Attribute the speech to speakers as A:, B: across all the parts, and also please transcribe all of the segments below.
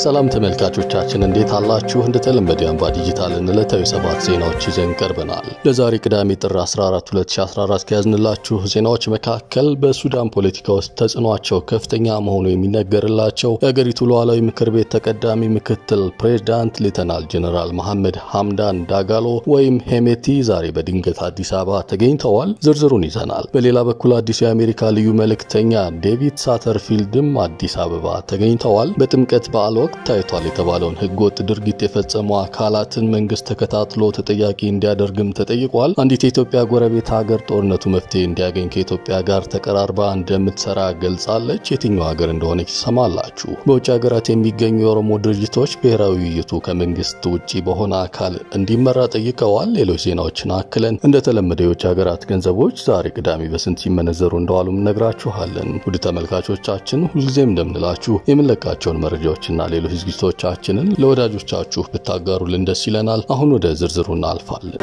A: ሰላም ተመልካቾቻችን እንዴት አላችሁ? እንደተለመደ አምባ ዲጂታልን ዕለታዊ ሰባት ዜናዎች ይዘን ቀርበናል። ለዛሬ ቅዳሜ ጥር 14 2014 ከያዝንላችሁ ዜናዎች መካከል በሱዳን ፖለቲካ ውስጥ ተጽዕኗቸው ከፍተኛ መሆኑ የሚነገርላቸው የአገሪቱ ሉዓላዊ ምክር ቤት ተቀዳሚ ምክትል ፕሬዝዳንት ሌተናል ጀነራል መሐመድ ሐምዳን ዳጋሎ ወይም ሄሜቲ ዛሬ በድንገት አዲስ አበባ ተገኝተዋል። ዝርዝሩን ይዘናል። በሌላ በኩል አዲሱ የአሜሪካ ልዩ መልእክተኛ ዴቪድ ሳተርፊልድም አዲስ አበባ ተገኝተዋል። በጥምቀት በዓል ወቅት ታይቷል የተባለውን ህገወጥ ድርጊት የፈጸሙ አካላትን መንግስት ተከታትሎ ተጠያቂ እንዲያደርግም ተጠይቋል። አንዲት የኢትዮጵያ ጎረቤት ሀገር ጦርነቱ መፍትሄ እንዲያገኝ ከኢትዮጵያ ጋር ተቀራርባ እንደምትሰራ ገልጻለች። የትኛው ሀገር እንደሆነች ትሰማላችሁ። በውጭ ሀገራት የሚገኙ የኦሮሞ ድርጅቶች ብሔራዊ ውይይቱ ከመንግስት ውጭ በሆነ አካል እንዲመራ ጠይቀዋል። ሌሎች ዜናዎችን አክለን እንደተለመደ የውጭ ሀገራት ገንዘቦች ዛሬ ቅዳሜ በስንት ሲመነዘሩ እንደዋሉም እነግራችኋለን። ውድ ተመልካቾቻችን ሁልጊዜም እንደምንላችሁ የምንለቃቸውን መረጃዎችና ሌሎች ዝግጅቶቻችንን ለወዳጆቻችሁ ብታጋሩልን ደስ ይለናል። አሁን ወደ ዝርዝሩ እናልፋለን።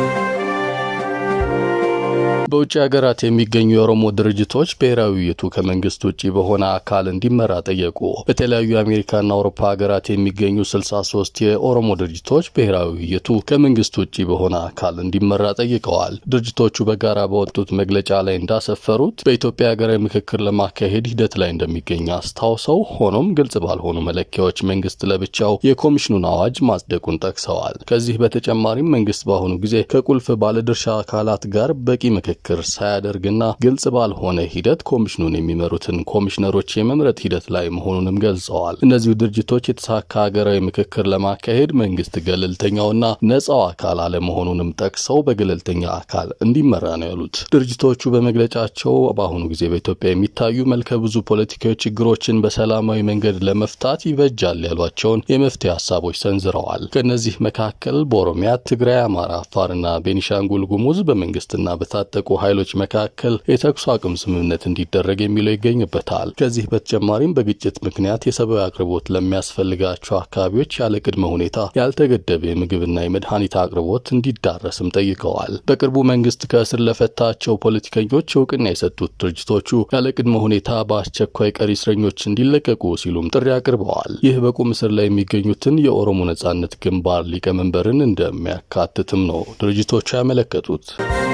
A: በውጭ ሀገራት የሚገኙ የኦሮሞ ድርጅቶች ብሔራዊ ውይይቱ ከመንግስት ውጭ በሆነ አካል እንዲመራ ጠየቁ። በተለያዩ የአሜሪካና አውሮፓ ሀገራት የሚገኙ 63 የኦሮሞ ድርጅቶች ብሔራዊ ውይይቱ ከመንግስት ውጭ በሆነ አካል እንዲመራ ጠይቀዋል። ድርጅቶቹ በጋራ በወጡት መግለጫ ላይ እንዳሰፈሩት በኢትዮጵያ ሀገራዊ ምክክር ለማካሄድ ሂደት ላይ እንደሚገኝ አስታውሰው፣ ሆኖም ግልጽ ባልሆኑ መለኪያዎች መንግስት ለብቻው የኮሚሽኑን አዋጅ ማጽደቁን ጠቅሰዋል። ከዚህ በተጨማሪም መንግስት በአሁኑ ጊዜ ከቁልፍ ባለድርሻ አካላት ጋር በቂ ምክክር ምክክር ሳያደርግና ግልጽ ባልሆነ ሂደት ኮሚሽኑን የሚመሩትን ኮሚሽነሮች የመምረጥ ሂደት ላይ መሆኑንም ገልጸዋል። እነዚሁ ድርጅቶች የተሳካ ሀገራዊ ምክክር ለማካሄድ መንግስት ገለልተኛውና ነጻው አካል አለመሆኑንም ጠቅሰው በገለልተኛ አካል እንዲመራ ነው ያሉት። ድርጅቶቹ በመግለጫቸው በአሁኑ ጊዜ በኢትዮጵያ የሚታዩ መልከ ብዙ ፖለቲካዊ ችግሮችን በሰላማዊ መንገድ ለመፍታት ይበጃል ያሏቸውን የመፍትሄ ሀሳቦች ሰንዝረዋል። ከእነዚህ መካከል በኦሮሚያ፣ ትግራይ፣ አማራ፣ አፋርና ቤኒሻንጉል ጉሙዝ በመንግስትና በታጠቁ ኃይሎች መካከል የተኩስ አቁም ስምምነት እንዲደረግ የሚለው ይገኝበታል። ከዚህ በተጨማሪም በግጭት ምክንያት የሰብአዊ አቅርቦት ለሚያስፈልጋቸው አካባቢዎች ያለ ቅድመ ሁኔታ ያልተገደበ የምግብና የመድኃኒት አቅርቦት እንዲዳረስም ጠይቀዋል። በቅርቡ መንግስት ከእስር ለፈታቸው ፖለቲከኞች እውቅና የሰጡት ድርጅቶቹ ያለ ቅድመ ሁኔታ በአስቸኳይ ቀሪ እስረኞች እንዲለቀቁ ሲሉም ጥሪ አቅርበዋል። ይህ በቁም እስር ላይ የሚገኙትን የኦሮሞ ነጻነት ግንባር ሊቀመንበርን እንደሚያካትትም ነው ድርጅቶቹ ያመለከቱት።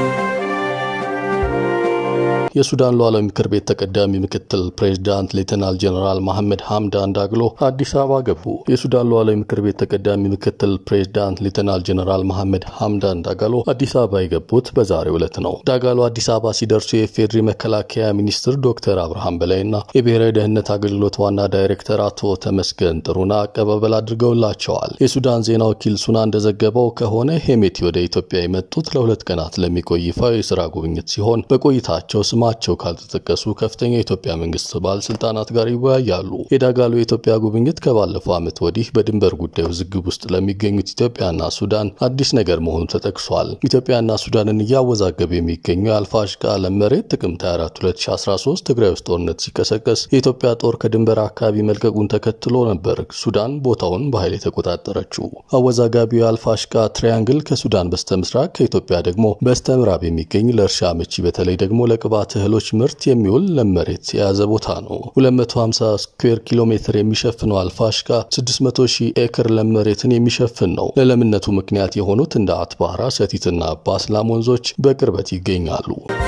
A: የሱዳን ሉዓላዊ ምክር ቤት ተቀዳሚ ምክትል ፕሬዝዳንት ሌተናል ጀነራል መሐመድ ሐምዳን ዳግሎ አዲስ አበባ ገቡ። የሱዳን ሉዓላዊ ምክር ቤት ተቀዳሚ ምክትል ፕሬዝዳንት ሌተናል ጀነራል መሐመድ ሐምዳን ዳጋሎ አዲስ አበባ የገቡት በዛሬው ዕለት ነው። ዳጋሎ አዲስ አበባ ሲደርሱ የፌዴሪ መከላከያ ሚኒስትር ዶክተር አብርሃም በላይና የብሔራዊ ደህንነት አገልግሎት ዋና ዳይሬክተር አቶ ተመስገን ጥሩና አቀባበል አድርገውላቸዋል። የሱዳን ዜና ወኪል ሱና እንደዘገበው ከሆነ ሄሜቲ ወደ ኢትዮጵያ የመጡት ለሁለት ቀናት ለሚቆይ ይፋዊ የስራ ጉብኝት ሲሆን በቆይታቸው ስማቸው ካልተጠቀሱ ከፍተኛ የኢትዮጵያ መንግስት ባለስልጣናት ጋር ይወያያሉ። የዳጋሎ የኢትዮጵያ ጉብኝት ከባለፈው ዓመት ወዲህ በድንበር ጉዳይ ውዝግብ ውስጥ ለሚገኙት ኢትዮጵያና ሱዳን አዲስ ነገር መሆኑ ተጠቅሷል። ኢትዮጵያና ሱዳንን እያወዛገበ የሚገኘው የአልፋሽቃ ለም መሬት ጥቅምት 24 2013 ትግራይ ውስጥ ጦርነት ሲቀሰቀስ የኢትዮጵያ ጦር ከድንበር አካባቢ መልቀቁን ተከትሎ ነበር ሱዳን ቦታውን በኃይል የተቆጣጠረችው። አወዛጋቢው የአልፋሽቃ ትሪያንግል ከሱዳን በስተ ምስራቅ ከኢትዮጵያ ደግሞ በስተ ምዕራብ የሚገኝ ለእርሻ አመቺ በተለይ ደግሞ ለቅባት እህሎች ምርት የሚውል ለም መሬት የያዘ ቦታ ነው። 250 ስኩዌር ኪሎ ሜትር የሚሸፍነው አልፋሽቃ 600 ሺህ ኤክር ለም መሬትን የሚሸፍን ነው። ለለምነቱ ምክንያት የሆኑት እንደ አትባራ፣ ሰቲትና ባስላም ወንዞች በቅርበት ይገኛሉ።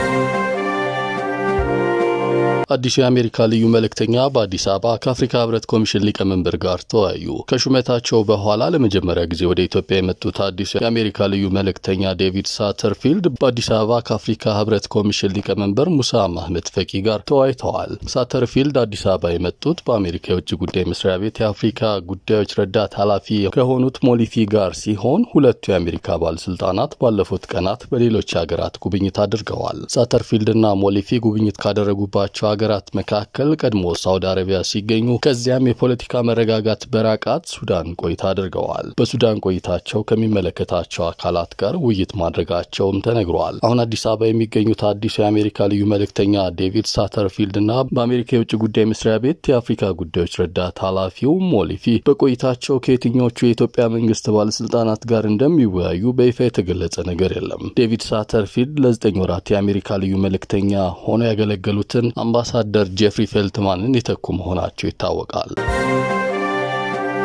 A: አዲሱ የአሜሪካ ልዩ መልእክተኛ በአዲስ አበባ ከአፍሪካ ህብረት ኮሚሽን ሊቀመንበር ጋር ተወያዩ። ከሹመታቸው በኋላ ለመጀመሪያ ጊዜ ወደ ኢትዮጵያ የመጡት አዲሱ የአሜሪካ ልዩ መልእክተኛ ዴቪድ ሳተርፊልድ በአዲስ አበባ ከአፍሪካ ህብረት ኮሚሽን ሊቀመንበር ሙሳ ማህመድ ፈቂ ጋር ተወያይተዋል። ሳተርፊልድ አዲስ አበባ የመጡት በአሜሪካ የውጭ ጉዳይ መስሪያ ቤት የአፍሪካ ጉዳዮች ረዳት ኃላፊ ከሆኑት ሞሊፊ ጋር ሲሆን ሁለቱ የአሜሪካ ባለስልጣናት ባለፉት ቀናት በሌሎች ሀገራት ጉብኝት አድርገዋል። ሳተርፊልድና ሞሊፊ ጉብኝት ካደረጉባቸው ሀገራት መካከል ቀድሞ ሳውዲ አረቢያ ሲገኙ ከዚያም የፖለቲካ መረጋጋት በራቃት ሱዳን ቆይታ አድርገዋል። በሱዳን ቆይታቸው ከሚመለከታቸው አካላት ጋር ውይይት ማድረጋቸውም ተነግሯል። አሁን አዲስ አበባ የሚገኙት አዲሱ የአሜሪካ ልዩ መልእክተኛ ዴቪድ ሳተርፊልድ እና በአሜሪካ የውጭ ጉዳይ መስሪያ ቤት የአፍሪካ ጉዳዮች ረዳት ኃላፊው ሞሊፊ በቆይታቸው ከየትኞቹ የኢትዮጵያ መንግስት ባለስልጣናት ጋር እንደሚወያዩ በይፋ የተገለጸ ነገር የለም። ዴቪድ ሳተርፊልድ ለዘጠኝ ወራት የአሜሪካ ልዩ መልእክተኛ ሆነው ያገለገሉትን አምባሳደር ጄፍሪ ፌልትማንን የተኩ መሆናቸው ይታወቃል።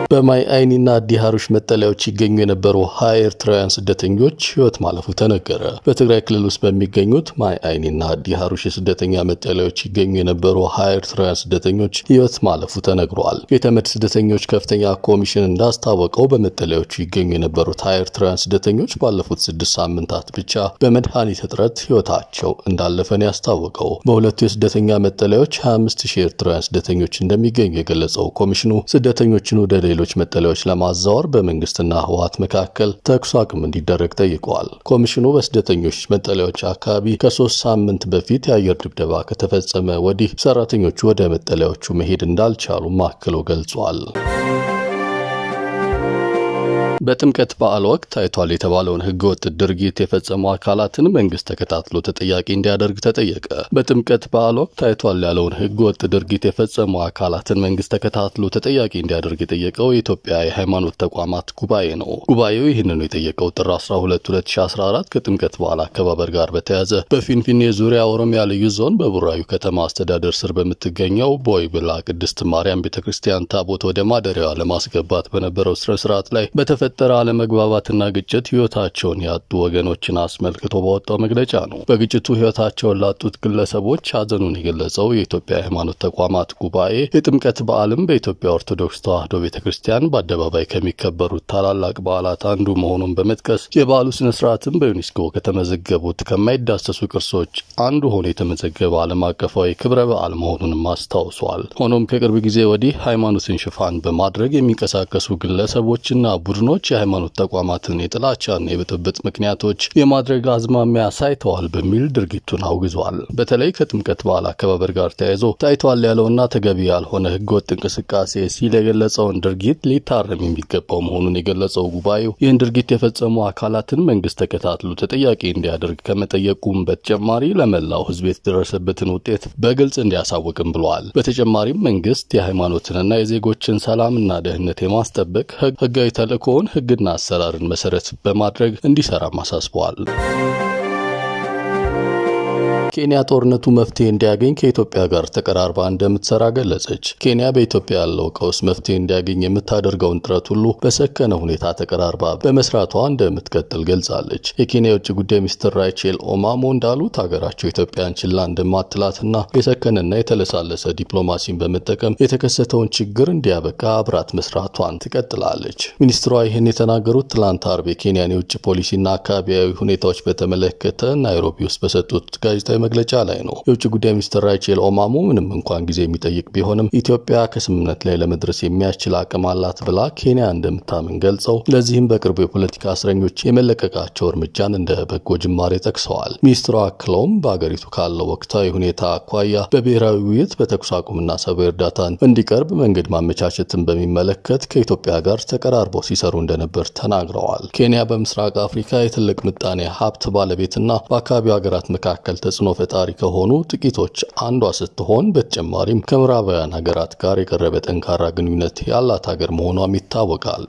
A: በማይ አይኒና አዲ ሀሩሽ መጠለያዎች ይገኙ የነበሩ ሀያ ኤርትራውያን ስደተኞች ህይወት ማለፉ ተነገረ። በትግራይ ክልል ውስጥ በሚገኙት ማይ አይኒና አዲ ሀሩሽ የስደተኛ መጠለያዎች ይገኙ የነበሩ ሀያ ኤርትራውያን ስደተኞች ህይወት ማለፉ ተነግሯል። የተመድ ስደተኞች ከፍተኛ ኮሚሽን እንዳስታወቀው በመጠለያዎቹ ይገኙ የነበሩት ሀያ ኤርትራውያን ስደተኞች ባለፉት ስድስት ሳምንታት ብቻ በመድኃኒት እጥረት ህይወታቸው እንዳለፈን ያስታወቀው በሁለቱ የስደተኛ መጠለያዎች 25 ሺህ ኤርትራውያን ስደተኞች እንደሚገኙ የገለጸው ኮሚሽኑ ስደተኞችን ወደ ሌሎች መጠለያዎች ለማዛወር በመንግስትና ህወሓት መካከል ተኩስ አቁም እንዲደረግ ጠይቀዋል። ኮሚሽኑ በስደተኞች መጠለያዎች አካባቢ ከሶስት ሳምንት በፊት የአየር ድብደባ ከተፈጸመ ወዲህ ሰራተኞቹ ወደ መጠለያዎቹ መሄድ እንዳልቻሉ አክሎ ገልጿል። በጥምቀት በዓል ወቅት ታይቷል የተባለውን ህገወጥ ድርጊት የፈጸሙ አካላትን መንግስት ተከታትሎ ተጠያቂ እንዲያደርግ ተጠየቀ። በጥምቀት በዓል ወቅት ታይቷል ያለውን ህገወጥ ድርጊት የፈጸሙ አካላትን መንግስት ተከታትሎ ተጠያቂ እንዲያደርግ የጠየቀው የኢትዮጵያ የሃይማኖት ተቋማት ጉባኤ ነው። ጉባኤው ይህንኑ የጠየቀው ጥር 12 2014 ከጥምቀት በዓል አከባበር ጋር በተያያዘ በፊንፊኔ ዙሪያ ኦሮሚያ ልዩ ዞን በቡራዩ ከተማ አስተዳደር ስር በምትገኘው ቦይ ብላ ቅድስት ማርያም ቤተ ክርስቲያን ታቦት ወደ ማደሪያዋ ለማስገባት በነበረው ስነ ስርዓት ላይ በተፈ ጠረ አለመግባባትና ግጭት ህይወታቸውን ያጡ ወገኖችን አስመልክቶ በወጣው መግለጫ ነው። በግጭቱ ህይወታቸውን ላጡት ግለሰቦች ሀዘኑን የገለጸው የኢትዮጵያ ሃይማኖት ተቋማት ጉባኤ የጥምቀት በዓልም በኢትዮጵያ ኦርቶዶክስ ተዋሕዶ ቤተ ክርስቲያን በአደባባይ ከሚከበሩት ታላላቅ በዓላት አንዱ መሆኑን በመጥቀስ የበዓሉ ስነ ስርዓትም በዩኔስኮ ከተመዘገቡት ከማይዳሰሱ ቅርሶች አንዱ ሆኖ የተመዘገበ ዓለም አቀፋዊ ክብረ በዓል መሆኑንም አስታውሷል። ሆኖም ከቅርብ ጊዜ ወዲህ ሃይማኖትን ሽፋን በማድረግ የሚንቀሳቀሱ ግለሰቦችና ቡድኖች የሃይማኖት ተቋማትን የጥላቻና የብጥብጥ ምክንያቶች የማድረግ አዝማሚያ ሳይተዋል በሚል ድርጊቱን አውግዟል። በተለይ ከጥምቀት በዓል አከባበር ጋር ተያይዞ ታይቷል ያለውና ተገቢ ያልሆነ ህገወጥ እንቅስቃሴ ሲል የገለጸውን ድርጊት ሊታረም የሚገባው መሆኑን የገለጸው ጉባኤው ይህን ድርጊት የፈጸሙ አካላትን መንግስት ተከታትሎ ተጠያቂ እንዲያደርግ ከመጠየቁም በተጨማሪ ለመላው ህዝብ የተደረሰበትን ውጤት በግልጽ እንዲያሳውቅም ብለዋል። በተጨማሪም መንግስት የሃይማኖትንና የዜጎችን ሰላምና ደህንነት የማስጠበቅ ህጋዊ ተልእኮውን ህግና አሰራርን መሰረት በማድረግ እንዲሰራም አሳስበዋል። ኬንያ ጦርነቱ መፍትሄ እንዲያገኝ ከኢትዮጵያ ጋር ተቀራርባ እንደምትሰራ ገለጸች። ኬንያ በኢትዮጵያ ያለው ቀውስ መፍትሄ እንዲያገኝ የምታደርገውን ጥረት ሁሉ በሰከነ ሁኔታ ተቀራርባ በመስራቷ እንደምትቀጥል ገልጻለች። የኬንያ የውጭ ጉዳይ ሚኒስትር ራይቼል ኦማሞ እንዳሉት ሀገራቸው ኢትዮጵያን ችላ እንደማትላትና የሰከነና የተለሳለሰ ዲፕሎማሲን በመጠቀም የተከሰተውን ችግር እንዲያበቃ አብራት መስራቷን ትቀጥላለች። ሚኒስትሯ ይህን የተናገሩት ትላንት አርብ የኬንያን የውጭ ፖሊሲና አካባቢያዊ ሁኔታዎች በተመለከተ ናይሮቢ ውስጥ በሰጡት ጋዜጣዊ መግለጫ ላይ ነው። የውጭ ጉዳይ ሚኒስትር ራይቼል ኦማሞ ምንም እንኳን ጊዜ የሚጠይቅ ቢሆንም ኢትዮጵያ ከስምምነት ላይ ለመድረስ የሚያስችል አቅም አላት ብላ ኬንያ እንደምታምን ገልጸው ለዚህም በቅርቡ የፖለቲካ እስረኞች የመለቀቃቸው እርምጃን እንደ በጎ ጅማሬ ጠቅሰዋል። ሚኒስትሯ አክለውም በአገሪቱ ካለው ወቅታዊ ሁኔታ አኳያ በብሔራዊ ውይይት በተኩስ አቁምና ሰብአዊ እርዳታን እንዲቀርብ መንገድ ማመቻቸትን በሚመለከት ከኢትዮጵያ ጋር ተቀራርበው ሲሰሩ እንደነበር ተናግረዋል። ኬንያ በምስራቅ አፍሪካ የትልቅ ምጣኔ ሀብት ባለቤትና በአካባቢው ሀገራት መካከል ተጽዕኖ ፈጣሪ ከሆኑ ጥቂቶች አንዷ ስትሆን በተጨማሪም ከምዕራባውያን ሀገራት ጋር የቀረበ ጠንካራ ግንኙነት ያላት ሀገር መሆኗም ይታወቃል።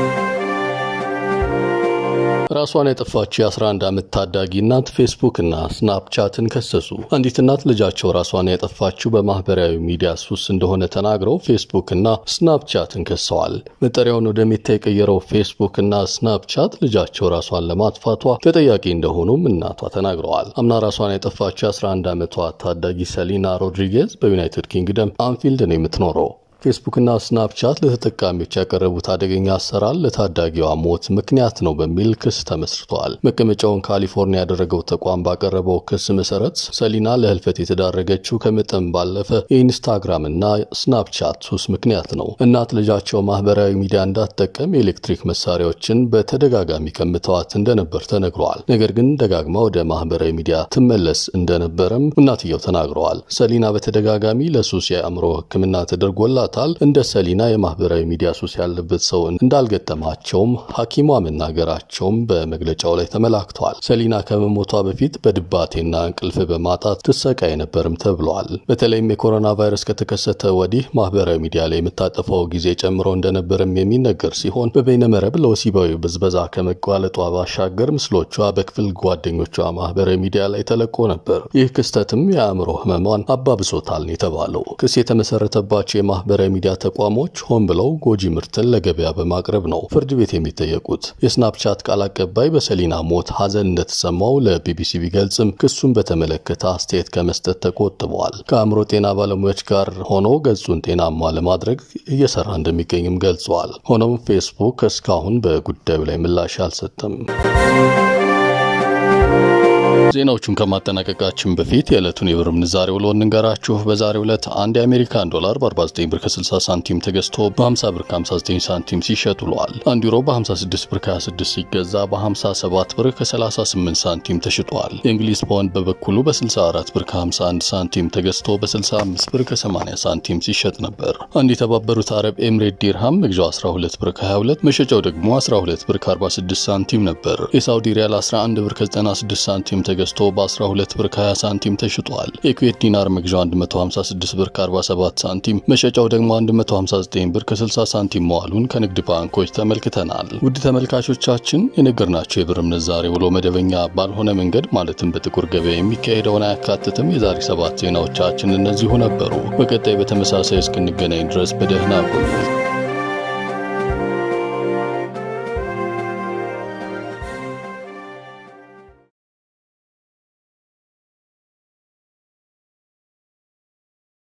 A: ራሷን ያጠፋችው የ11 ዓመት ታዳጊ እናት ፌስቡክ እና ስናፕቻትን ከሰሱ። አንዲት እናት ልጃቸው ራሷን ያጠፋችው በማህበራዊ ሚዲያ ሱስ እንደሆነ ተናግረው ፌስቡክ እና ስናፕቻትን ከሰዋል። መጠሪያውን ወደ ሜታ የቀየረው ፌስቡክ እና ስናፕቻት ልጃቸው ራሷን ለማጥፋቷ ተጠያቂ እንደሆኑም እናቷ ተናግረዋል። አምና ራሷን ያጠፋችው የ11 ዓመቷ ታዳጊ ሰሊና ሮድሪጌዝ በዩናይትድ ኪንግደም አንፊልድ ነው የምትኖረው። ፌስቡክና ስናፕቻት ለተጠቃሚዎች ያቀረቡት አደገኛ አሰራር ለታዳጊዋ ሞት ምክንያት ነው በሚል ክስ ተመስርተዋል። መቀመጫውን ካሊፎርኒያ ያደረገው ተቋም ባቀረበው ክስ መሰረት ሰሊና ለህልፈት የተዳረገችው ከመጠን ባለፈ የኢንስታግራም እና ስናፕቻት ሱስ ምክንያት ነው። እናት ልጃቸው ማህበራዊ ሚዲያ እንዳትጠቀም የኤሌክትሪክ መሳሪያዎችን በተደጋጋሚ ቀምተዋት እንደነበር ተነግረዋል። ነገር ግን ደጋግማ ወደ ማህበራዊ ሚዲያ ትመለስ እንደነበረም እናትየው ተናግረዋል። ሰሊና በተደጋጋሚ ለሱስ የአእምሮ ሕክምና ተደርጎላት ታል እንደ ሰሊና የማህበራዊ ሚዲያ ሱስ ያለበት ሰው እንዳልገጠማቸውም ሐኪሟ መናገራቸውም በመግለጫው ላይ ተመላክተዋል። ሰሊና ከመሞቷ በፊት በድባቴና እንቅልፍ በማጣት ትሰቃይ ነበርም ተብለዋል። በተለይም የኮሮና ቫይረስ ከተከሰተ ወዲህ ማህበራዊ ሚዲያ ላይ የምታጠፋው ጊዜ ጨምሮ እንደነበርም የሚነገር ሲሆን በበይነመረብ ለወሲባዊ ብዝበዛ ከመጓለጧ ባሻገር ምስሎቿ በክፍል ጓደኞቿ ማህበራዊ ሚዲያ ላይ ተለቆ ነበር። ይህ ክስተትም የአእምሮ ህመሟን አባብሶታል የተባለው ክስ የተመሰረተባቸው የማህበራዊ የማህበራዊ ሚዲያ ተቋሞች ሆን ብለው ጎጂ ምርትን ለገበያ በማቅረብ ነው ፍርድ ቤት የሚጠየቁት። የስናፕቻት ቃል አቀባይ በሰሊና ሞት ሐዘን እንደተሰማው ለቢቢሲ ቢገልጽም ክሱን በተመለከተ አስተያየት ከመስጠት ተቆጥበዋል። ከአእምሮ ጤና ባለሙያዎች ጋር ሆኖ ገጹን ጤናማ ለማድረግ እየሰራ እንደሚገኝም ገልጸዋል። ሆኖም ፌስቡክ እስካሁን በጉዳዩ ላይ ምላሽ አልሰጠም። ዜናዎቹን ከማጠናቀቃችን በፊት የዕለቱን የብር ምንዛሬ ውሎ እንንገራችሁ። በዛሬው ዕለት አንድ የአሜሪካን ዶላር በ49 ብር ከ60 ሳንቲም ተገዝቶ በ50 ብር ከ59 ሳንቲም ሲሸጥ ውሏል። አንድ ዩሮ በ56 ብር ከ26 ሲገዛ በ57 ብር ከ38 ሳንቲም ተሽጧል። የእንግሊዝ ፓውንድ በበኩሉ በ64 ብር ከ51 ሳንቲም ተገዝቶ በ65 ብር ከ80 ሳንቲም ሲሸጥ ነበር። አንድ የተባበሩት አረብ ኤምሬት ዲርሃም መግዣው 12 ብር ከ22 መሸጫው ደግሞ 12 ብር ከ46 ሳንቲም ነበር። የሳውዲ ሪያል 11 ብር ከ96 ሳንቲም ተገዝቶ በ12 ብር ከ20 ሳንቲም ተሽጧል። የኩዌት ዲናር መግዣው 156 ብር ከ47 ሳንቲም መሸጫው ደግሞ 159 ብር ከ60 ሳንቲም መዋሉን ከንግድ ባንኮች ተመልክተናል። ውድ ተመልካቾቻችን የነገርናቸው የብር ምንዛሬ ውሎ መደበኛ ባልሆነ መንገድ ማለትም በጥቁር ገበያ የሚካሄደውን አያካትትም። የዛሬ ሰባት ዜናዎቻችን እነዚሁ ነበሩ። በቀጣይ በተመሳሳይ እስክንገናኝ ድረስ በደህና ቆዩ።